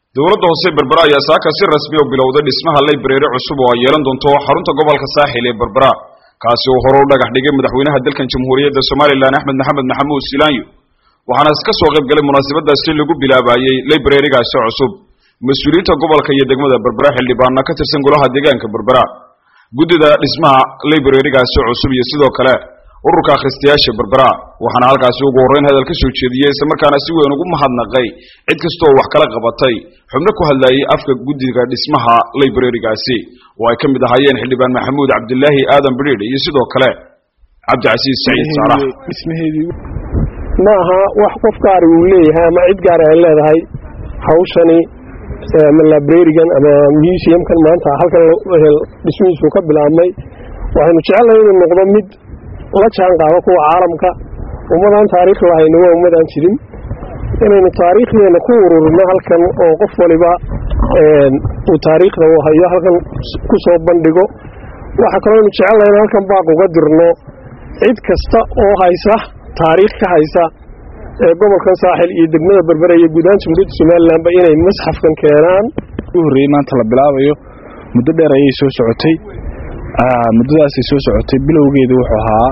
dowladda hoose berbera ayaa saaka si rasmi oo bilowday dhismaha laybrary cusub oo ay yeelan doonto xarunta gobolka saaxil ee berbera kaasi oo hore u dhagax dhigay madaxweynaha dalkan jamhuuriyadda somalilan axmed maxamed maxamuud silaanyo waxaana iska soo qayb galay munaasabadaasi lagu bilaabayey laybrarigaasi cusub mas-uuliyiinta gobolka iyo degmada berbera xildhibaana ka tirsan golaha deegaanka berbera guddida dhismaha laybrarigaasi cusub iyo sidoo kale ururka akhristayaasha berbera waxaana halkaasi ugu horreyn hadal ka soo jeediyey islamarkaana si weyn ugu mahadnaqay cid kastoo wax kala qabatay xubno ku hadlayay afka guddiga dhismaha laybrarigaasi oo ay ka mid ahaayeen xildhibaan maxamuud cabdilaahi aadan bidhiidh iyo sidoo kale cabdicasiis saciid saalax ma aha wax qof gaari uu leeyahay ama cid gaari ay leedahay hawshani ama librarigan ama museumkan maanta halkan dhismihiisu ka bilaabmay waxaynu jecelnahay inuu noqdo mid la jaan qaado kuwa caalamka ummadaan taariikh lahayna waa ummadaan jirin inaynu taariikhdeena ku ururino halkan oo qof waliba uu taariikhda uu hayo halkan ku soo bandhigo waxaa kaloo aynu jecelnahay in halkan baaq uga dirno cid kasta oo haysa taariikh ka haysa ee gobolkan saaxil iyo degmada berbera iyo guudahaan jamhuuriyadda somalilanba inay masxafkan keenaan u horreeyey maanta la bilaabayo muddo dheer ayay soo socotay muddadaasay soo socotay bilowgeedu wuxuu ahaa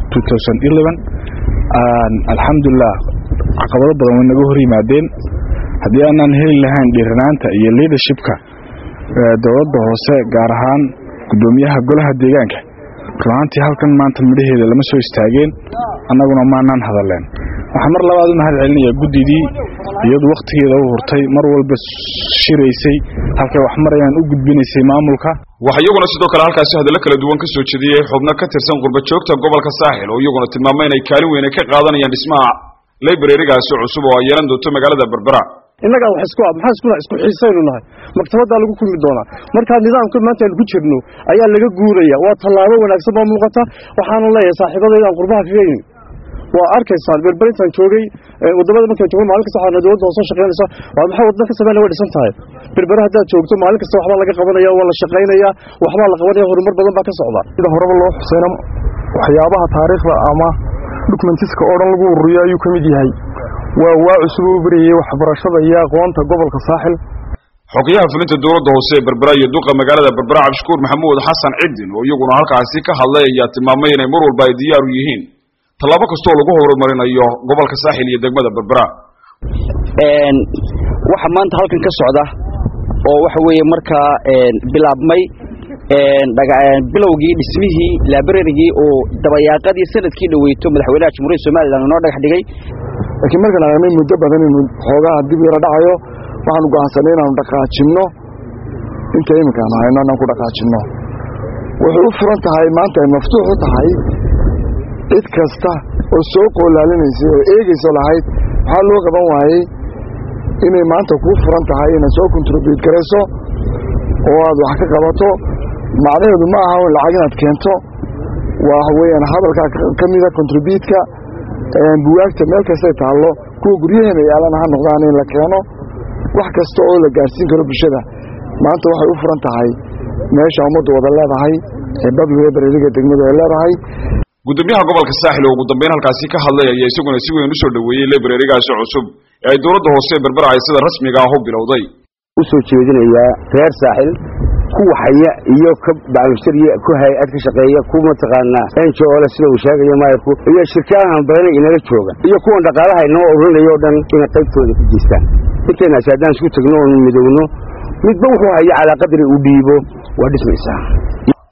alxamdulilah caqabado badan way naga hor yimaadeen haddii aanaan heli lahayn dhiiranaanta iyo liadershipka dowladda hoose gaar ahaan guddoomiyaha golaha deegaanka runaantii halkan maanta midhaheeda lama soo istaageen annaguna maanaan hadalleen waxaa mar labaad u mahad celinayaa guddidii iyadu wakhtigeeda u hurtay mar walba shiraysay halkay wax marayaan u gudbinaysay maamulka waxaa iyaguna sidoo kale halkaasi hadallo kala duwan ka soo jeediyey xubno ka tirsan qurbajoogta gobolka saaxil oo iyaguna tilmaamay inay kaalin weyn ka qaadanayaan dhismaha laybrarigaasi cusub oo ay yeelan doonto magaalada berbera innagaa wax isku ab maxaa iskuna isku xiisaynu nahay maktabaddaa lagu kulmi doonaa markaa nidaamka maanta aynu ku jirno ayaa laga guuraya waa tallaabo wanaagsan baa muuqata waxaana leeyahay saaxiibadayda aan qurbaha kaga yimi waa arkaysaan berberintaan joogay wadamada markaan joogo maalin kasta waxaana dowladda hoosoo shaqaynaysa waa maxay waddan ka sameynaya way dhisan tahay berbera haddaad joogto maalin kasta waxbaa laga qabanaya waa la shaqaynaya waxbaa la qabanaya horumar badan baa ka socda sida horeba loo xuseyna waxyaabaha taariikhda ama dokumentiska oo dhan lagu ururiyo ayuu ka mid yahay waa waa cusub u barayay waxbarashada iyo aqoonta gobolka saaxil xogayaha fulinta dowladda hoose ee berbera iyo duqa magaalada berbera cabdishakuur maxamuud xasan cidin oo iyaguna halkaasi ka hadlay ayaa tilmaamay inay mar walba ay diyaar u yihiin tallaabo kastoo lagu horumarinayo gobolka saaxil iyo degmada berbera waxa maanta halkan ka socda oo waxa weeye markaa bilaabmay bilowgii dhismihii librarigii oo dabayaaqadii sanadkii dhaweyto madaxweynaha jamhuuriyadda somalilan inoo dhagax dhigay laakiin markaan aragnay muddo badan inuu xoogaha dib yara dhacayo waxaanu go'aansanay inaanu dhaqaajinno inta iminkaanu hayno inaan ku dhaqaajinno waxay u furan tahay maanta ay maftuux u tahay cid kasta oo soo qoolaalinaysay oo eegayso lahayd waxaa loo qaban waayey inay maanta kuu furan tahay inaad soo kontribuyut garayso oo aad wax ka qabato macnaheedu ma aha lacag inaad keento waa weeyaan hadalkaa ka mida kontribuutka buwaagta meel kastay taallo kuwa guryaheena yaalana ha noqdaan in la keeno wax kasta oo la gaadhsiin karo bulshada maanta waxay u furan tahay meesha ummaddu wada leedahay ee public librariga degmadu ay leedahay guddoomiyaha gobolka saaxil oo ugu dambeyn halkaasi ka hadlay ayaa isaguna si weyn u soo dhoweeyey librarigaasi cusub ee ay dowladda hoose berbera ay sida rasmiga ah u bilowday u soo jeedinayaa reer saaxil kuwa haya iyo ka bacmishariya ku hay-ad ka shaqeeya ku mataqaanaa enjole sida uu sheegayo maayarku iyo shirkadahan badana inala jooga iyo kuwan dhaqaalaha inoo ururinayo o dhan inay qaybtooda ku geystaan intaynaasi haddaan isku tagno oonu midowno midba wuxuu haya calaa qadri uu dhiibo waa dhismaysaa